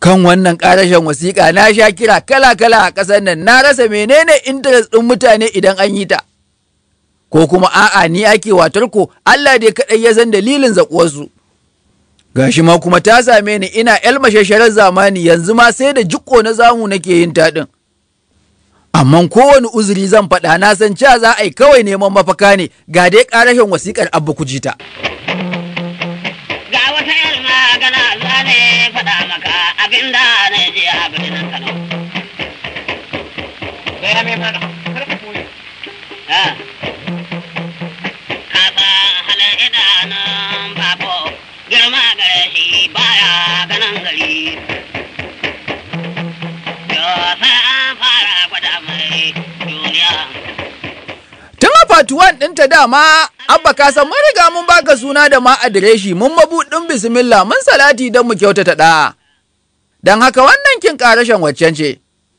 kan wannan ƙarashen wasiƙa na sha kira kala-kala a ƙasar nan na rasa menene interest ɗin mutane idan an yi ta ko kuma a'a ni ake watar ko Allah dai kaɗai ya san dalilin zaƙuwarsu gashi ma kuma ta same ni ina yar mashasharar zamani yanzu ma sai da jiko na zamu nake yin taɗin amma kowane uzuri zan faɗa na san cewa za a yi kawai neman mafaka ne ga dai ƙarashen wasiƙar abba kujita. Ga wata yar magana za ne faɗa maka abin da na je a birnin Kano. Gaya mai mana, kar ka koyi. Ah. Kasa halin idanun bako girma gare shi baya ganin gari. Yo sai an fara gwada mai duniya. Tun a fatuwan ɗinta dama, Abba ka san mun riga mun baka suna da ma adireshi mun mabuɗin bismillah mun salati don mu kyautata ɗa. Don haka wannan kin ƙarashen waccan ce.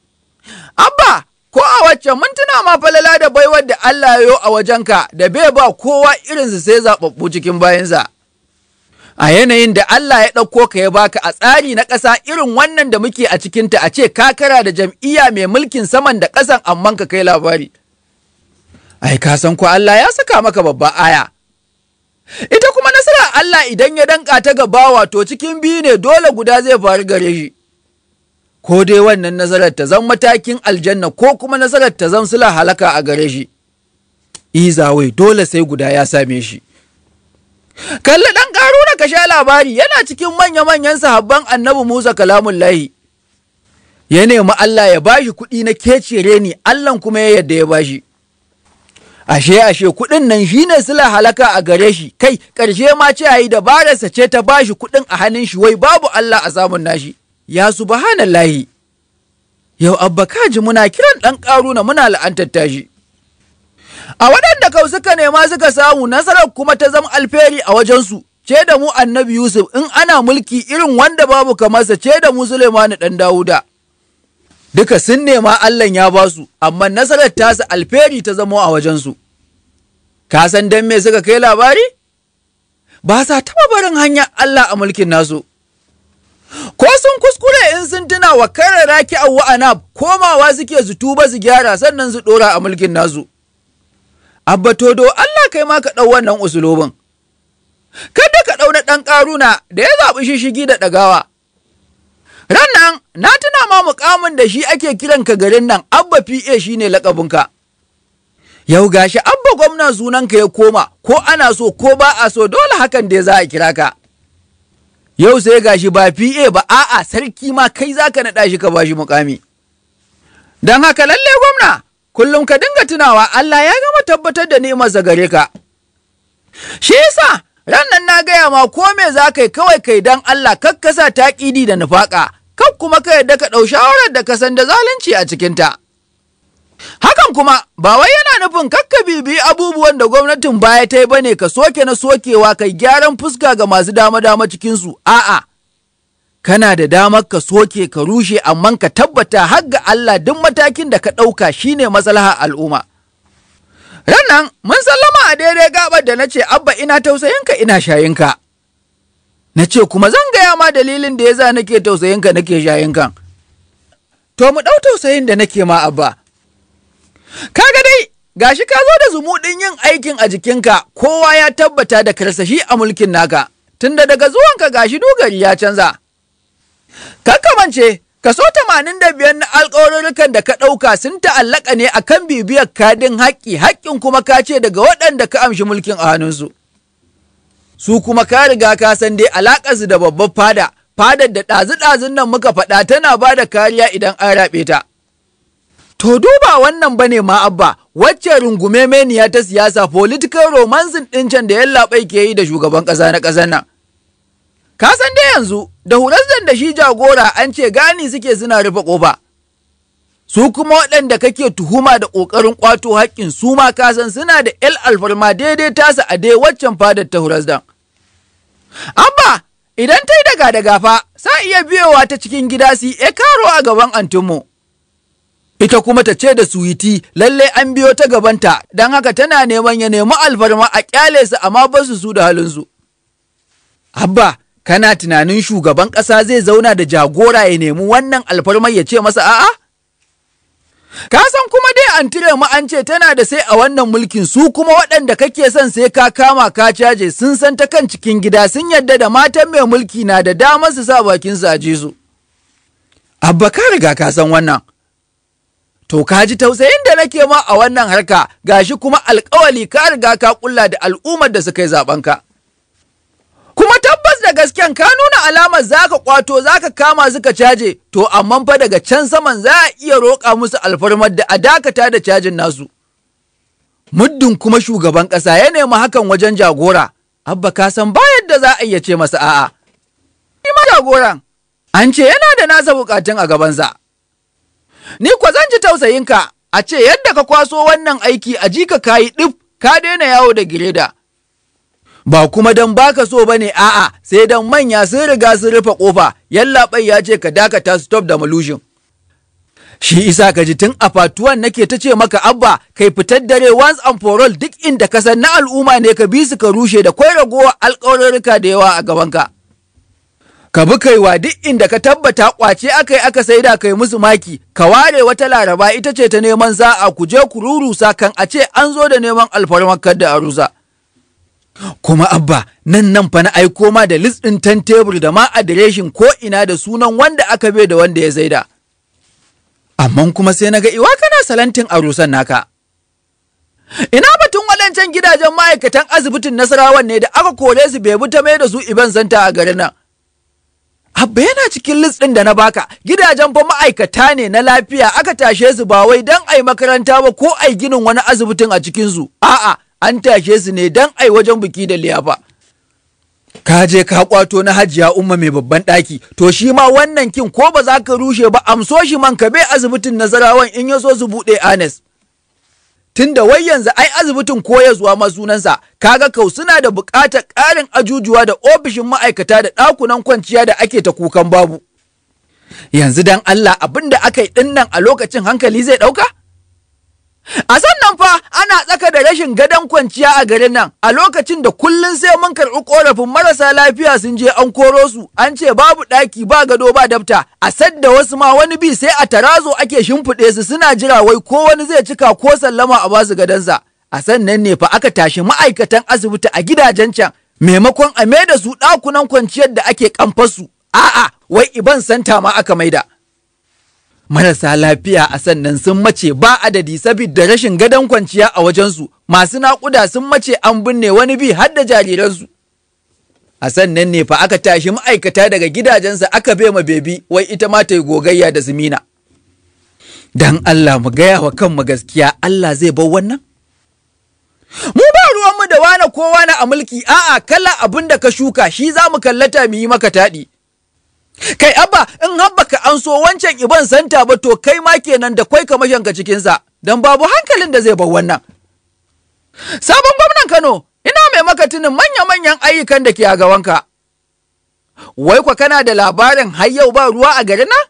Abba, ko a waccan mun tuna ma falala da baiwar da Allah yo a wajenka da bai ba kowa irinsu sai zaɓaɓɓu cikin bayansa. A yanayin da Allah ya ɗauko ka ya baka a tsari na ƙasa irin wannan da muke a cikinta a ce kakara da jam'iyya mai mulkin saman da ƙasan amman ka kai labari. ai ka san ko Allah ya saka maka babba aya. Ita kuma nasara Allah idan ya danka ta gaba wato cikin biyu ne dole guda zai faru gare shi. Ko dai wannan nasarar ta zan matakin aljanna ko kuma nasarar ta zan sula halaka a gare shi. Izawai dole sai guda ya same shi. Kalli ɗan ƙaruna ka sha labari yana cikin manya-manyan sahabban annabi Musa kalamun lahi. Ya nemi Allah ya bashi kuɗi na kecere ni, Allah kuma ya yadda ya bashi. ashe ashe kuɗin nan shine sila halaka a gare shi kai ƙarshe ma ce yayi dabararsa ce ta bashi kuɗin a hannun shi wai babu Allah a samun nashi ya subhanallahi yau abba kaji muna kiran ɗan ƙaruna muna la'antar tashi a waɗanda kau suka nema suka samu nasarar kuma ta zama alferi a wajensu ce da mu annabi Yusuf in ana mulki irin wanda babu kamarsa ce da mu Suleimanu ɗan Dawuda. duka sun nema Allah ya ba su, amma nasarar tasa alferi ta zamo a wajensu. Ka san don me suka kai labari? Ba sa taɓa barin hanyar Allah a mulkin nasu. Ko sun kuskure in sun tuna wa kare raki a wa'ana komawa suke su tuba su gyara sannan su ɗora a mulkin nasu. Abba todo Allah kai ma ka ɗau wannan usulobin. Kada ka ɗau na ɗan ƙaruna da ya zaɓi shishigi da ɗagawa. Rannan na tuna ma mukamin da shi ake kiran ka garin nan Abba PA shine lakabinka. Yau gashi Abba gwamna sunanka ya koma ko ana so ko ba a so dole hakan da za a kira ka. Yau sai gashi ba PA ba a'a sarki ma kai za ka naɗa shi ka ba shi mukami. Don haka lalle gwamna kullum ka dinga tunawa Allah ya gama tabbatar da ni'imarsa gare ka. Shi yasa ran nan na gaya ma ko me za ka yi kawai kai dan Allah kakkasa taƙidi da nufaƙa, kak kuma ka yadda ka ɗau shawarar da ka san da zalunci a cikinta. Hakan kuma ba wai yana nufin kakka bibi abubuwan da gwamnatin baya ta yi bane ka soke na sokewa kai gyaran fuska ga masu dama-dama cikinsu, a'a. Kana da damar ka soke ka rushe amma ka tabbata har ga Allah duk matakin da ka ɗauka shine maslaha al'umma. Rannan mun sallama a daidai gabar da na ce abba ina tausayinka ina shayinka. Na ce kuma zan gaya ma dalilin da ya za nake tausayinka nake shayinka. To mu ɗau tausayin da nake ma abba. Kaga dai gashi ka zo da zumuɗin yin aikin a jikinka kowa ya tabbata da karsashi a mulkin naka tunda daga zuwanka gashi dogari ya canza. Kakkamance Kaso tamanin da biyar na alƙawarurrukan da ka ɗauka sun ta'allaka ne a kan bibiyar kadin haƙƙi, haƙƙin kuma ka ce daga waɗanda ka amshi mulkin a hannunsu. Su kuma ka riga ka san dai alaƙarsu da babbar fada, fadar da ɗazu-ɗazun nan muka faɗa tana ba da kariya idan an raɓe ta. To duba wannan bane ma abba, wacce rungume meniya ta siyasa political romancing ɗin can da yallaɓai ke yi da shugaban ƙasa na ƙasar nan. Ka san dai yanzu da hurasdan da shi jagora an ce gani suke suna rufe ƙofa. Su kuma waɗanda kake tuhuma da ƙoƙarin ƙwato haƙƙin su ma ka san suna da ‘el alfarma daidai tasa a dai waccan fadar ta hurasdan. Abba, idan ta yi daga daga fa, sa iya biyowa ta cikin gida su e karo a gaban antinmu. Ita kuma ta ce da suwiti lallai an biyo ta gabanta don haka tana neman ya nemi alfarma a ƙyale su amma ba su su da halinsu. Abba, kana tunanin shugaban ƙasa zai zauna da jagora ya nemi wannan alfarmar ya ce masa a'a? Ka san kuma dai an tire mu an ce tana da sai a wannan mulkin su kuma waɗanda kake son sai ka kama ka caje sun san ta kan cikin gida sun yadda da matan mai mulki na da damar su sa bakin su a ji su. Abba ka riga ka san wannan. To ka ji tausayin da nake ma a wannan harka gashi kuma alkawali ka riga ka kulla da al'ummar da suka yi zaben ka. Kuma tabbas da gasken ka nuna alamar zaka kwato zaka kama suka caje to amma fa daga can saman za a iya roƙa musu alfarmar da a dakata da cajin nasu. Muddin kuma shugaban ƙasa ya nemi hakan wajen jagora, abba ka san ba yadda za a iya ce masa a'a. Ni ma jagoran, an ce yana da nasa bukatun a gabansa. Ni kwa zan ji tausayinka a ce yadda ka kwaso wannan aiki a ji ka kayi ɗif ka daina yawo da gireda. Ba kuma don baka so ba ne a'a sai don manya sun riga sun rufe ƙofa yallaɓai ya ce ka dakata stop da malushin. Shi isa ka ji tun a fatuwan nake ta ce maka abba kai fitar dare once and for all duk inda ka san na al'umma ne ka bi su ka rushe da kwai ragowa alƙawarurruka da yawa a gabanka. ka bi kaiwa duk inda ka tabbata kwace aka yi aka saida kai musu maki ka ware wata laraba ita ce ta neman sa'a ku je ku rurusa kan a ce an zo da neman alfarmakar da arusa kuma abba nan nan fa na aiko ma da list ɗin tan tebur da ma adireshin ko ina da sunan wanda aka bai da wanda ya saida amma kuma sai na ga iwa kana salantin arusan naka ina batun waɗancan gidajen ma'aikatan asibitin nasarawan ne da aka kore su bai bi ta mai da su iban santa a garin nan Abba yana cikin list ɗin da na baka gidajen fa ma'aikata ne na lafiya aka tashe su ba wai don ai makaranta ba ko ai ginin wani asibitin a cikinsu. A'a, an tashe su ne don ai wajen biki da liyafa. Ka je ka kwato na hajiya umma mai babban ɗaki, to shi ma wannan kin ko ba za ka rushe ba amso shi man ka bai asibitin nasarawan in ya so su buɗe anes. Tunda wai yanzu ai asibitin koyarwa ma sunansa, kaga kau suna da buƙatar ƙarin ajujuwa da ofishin ma'aikata da ɗakunan kwanciya da ake ta kukan babu. Yanzu dan Allah abin da aka yi ɗinnan a lokacin hankali zai ɗauka? A sannan fa ana tsaka da rashin gadon kwanciya a garin nan a lokacin da kullum sai mun karɓi ƙorafin marasa lafiya sun je an koro su an ce babu ɗaki ba gado ba dafta a sadda wasu ma wani bi sai a tarazo ake shimfiɗe su suna jira wai ko wani zai cika ko sallama a basu gadonsa. A sannan ne fa aka tashi ma'aikatan asibiti a gidajen can maimakon a maida su ɗakunan kwanciyar da ake kamfasu a'a wai iban santa ma aka maida. marasa lafiya a sannan sun mace ba adadi saboda rashin gadon kwanciya a wajensu masu naƙuda sun mace an binne wani bi har da jariransu a sannan ne fa aka tashi ma'aikata daga gidajensa aka bai ma bebi wai ita ma ta yi gogayya da zumina dan Allah mu gaya wa kanmu gaskiya Allah zai bar wannan mu ba ruwanmu da wane ko wane a mulki a'a kala abin da ka shuka shi za mu kallata mu yi maka taɗi Kai abba in habba ka an so wancan iban santa ba to kai ma kenan da kwai ka mashanka cikinsa don babu hankalin da zai bar wannan. Sabon gwamnan Kano ina mai maka tunin manya-manyan ayyukan da ke a gabanka. Wai kwa kana da labarin har yau ba ruwa a garin nan?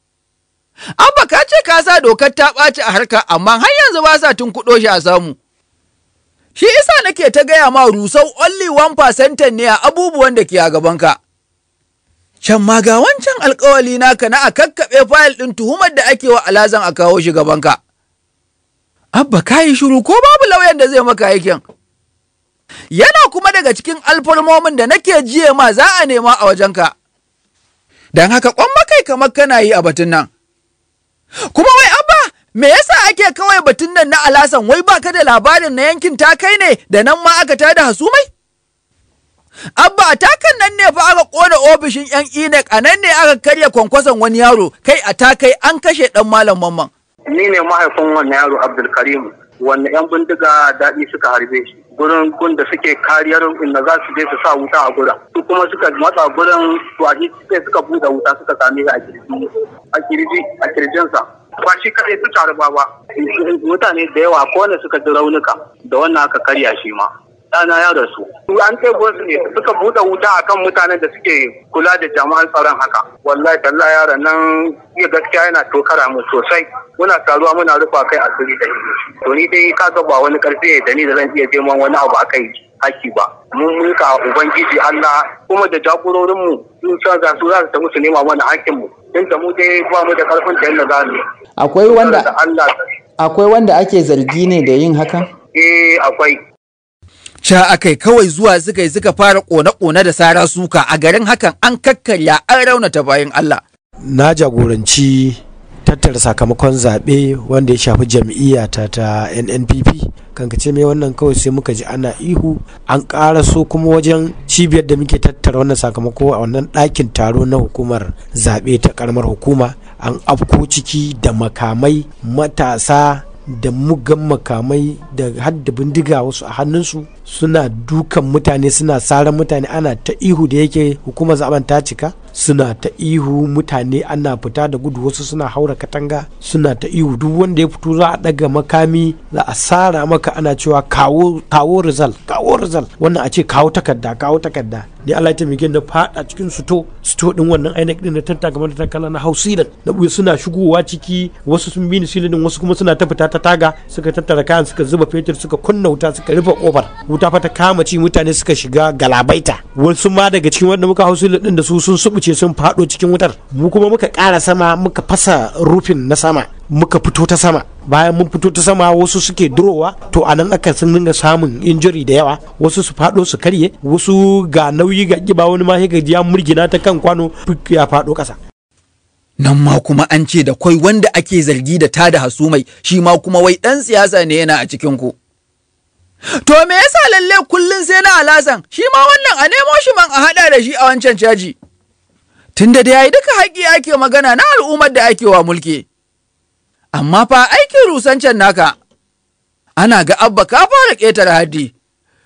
Abba ka ce ka sa dokar ta ɓaci a harka amma har yanzu ba sa tun kuɗo shi a samu. Shi isa nake ta gaya ma rusau only one percent ne a abubuwan da ke a gabanka. Can ma ga wancan alkawali naka na a kakkaɓe fayil ɗin tuhumar da ake wa alazan a kawo shi gabanka. Abba ka yi shiru ko babu lauyan da zai maka aikin. Yana kuma daga cikin alfarmomin da nake jiye ma za a nema a wajenka. Don haka kwan makai kamar kana yi a batun nan. Kuma wai abba me yasa ake kawai batun nan na alasan wai baka da labarin na yankin ta kai ne da nan ma aka tada hasumai? Abba a takan nan ne fa aka kona ofishin 'yan INEC a nan ne aka karya kwankwason wani yaro kai a takai an kashe ɗan malam mamman. Ni ne mahaifin wannan yaro Abdulkarim wanda 'yan bindiga daɗi suka harbe shi. Gurin gun da suke kariyar inda za su je su sa wuta a gurin. Su kuma suka matsa gurin to a sai suka buɗe wuta suka same shi a kirji a kirji a kirjinsa. Ba shi kaɗai su taru ba ba. Mutane da yawa ko wanda suka ji raunuka da wannan aka karya shi ma. ɗana ya rasu. An ɗebo su ne suka buɗe wuta akan mutanen da suke kula da jama'an tsaron haka. Wallahi talla yaron nan iya gaskiya yana tokara mu sosai. Muna taruwa muna rufa kai asiri da shi. To ni dai ka ga ba wani ƙarfi da ni da zan iya neman wani abu a kai haƙƙi ba mun mulka ubangiji Allah kuma da jagororinmu sun sa ga su za su tafi su nema mana haƙƙinmu tun da mu dai ba mu da ƙarfin da yadda za mu yi. akwai wanda Da Allah akwai wanda ake zargi ne da yin hakan eh akwai Ca akai kawai zuwa suka yi suka fara ƙone-ƙone da sara suka a garin hakan an kakkarya an raunata bayan Allah. na jagoranci tattara sakamakon zaɓe wanda ya shafi jam'iyyata ta nnpp kankace mai wannan kawai sai muka ji ana ihu an ƙara so kuma wajen cibiyar da muke tattara wannan sakamako a wannan ɗakin taro na hukumar zaɓe ta ƙaramar hukuma an afko ciki da makamai matasa da mugan makamai da hadda bindiga wasu a hannunsu suna dukan mutane suna saran mutane ana ta ihu da yake hukumar zaben ta cika suna ta ihu mutane ana fita da gudu wasu suna haura katanga suna ta ihu duk wanda ya fito za a daga makami za a sara maka ana cewa kawo kawo result kawo result wannan a ce kawo takarda kawo takarda ni Allah ya taimake da fada cikin suto suto din wannan INEC din da tattaka mata takala na hausilan na buya suna shigowa ciki wasu sun bi ni silinin wasu kuma suna ta fita ta taga suka tattara kayan suka zuba fetur suka kunna wuta suka rufe kofar wuta fa ta kama ci mutane suka shiga galabaita wasu ma daga cikin wanda muka hausilin din da su sun subuce sun fado cikin wutar mu kuma muka kara sama muka fasa rufin na sama muka fito ta sama bayan mun fito ta sama wasu suke durowa to a nan aka sun dinga samun injuri da yawa wasu su fado su karye wasu ga nauyi ga kiba wani ma ga ya murgina ta kan kwano ya fado kasa Nan ma kuma an ce da kwai wanda ake zargi da tada hasumai shi ma kuma wai ɗan siyasa ne yana a cikin ku. To me yasa lalle kullum sai na alasan shi ma wannan a nemo shi man a haɗa da shi a wancan caji. Tunda da yayi duka haƙƙi ake magana na al'ummar da ake wa mulki. Amma fa aikin rusancen naka ana ga abba ka fara ƙetare haddi.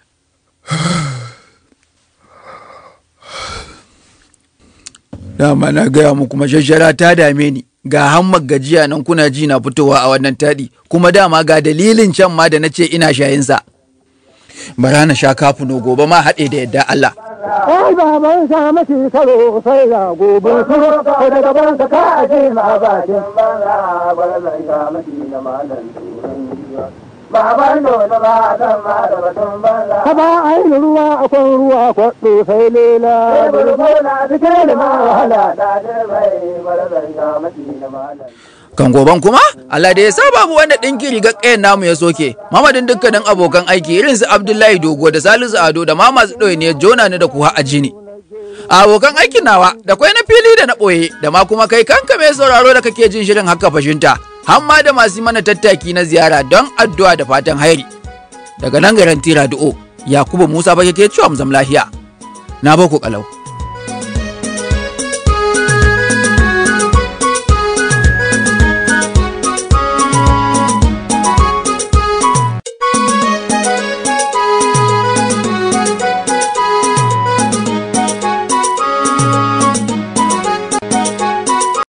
Dama na gaya muku mashashara ta dame ni ga hammar gajiya nan kuna ji na fitowa a wannan taɗi kuma dama ga dalilin can ma da na ce ina shayinsa. Bara na sha kafuno gobe ma haɗe da yadda Allah. Ai baban sa mace karo sai ga gobe su ko da gaban sa ka aje ma bakin banza barzan ka mace na malan turan jiwa. Baban nono ba san ma da batun banza. Ka ba ai ruwa akwai ruwa kwaɗo sai lela. Burgo na cike da ma wahala da dirbai barzan ka mace na malan. Kan goban kuma Allah da ya sa babu wanda ɗinki rigar ƙayan namu ya soke. Mamadin dukkanin abokan aiki irin su Abdullahi Dogo da Salisu Ado da ma masu ɗoyi ne jona ni da kuwa a jini. A abokan aikin nawa da kwai na fili da na ɓoye da ma kuma kai kanka mai sauraro da kake jin shirin haka fashinta. Hamma da masu mana tattaki na ziyara don addu'a da fatan hairi. Daga nan garin Tira Du'o, Yakubu Musa ba ke cewa mu zam lafiya. Na baku kalau.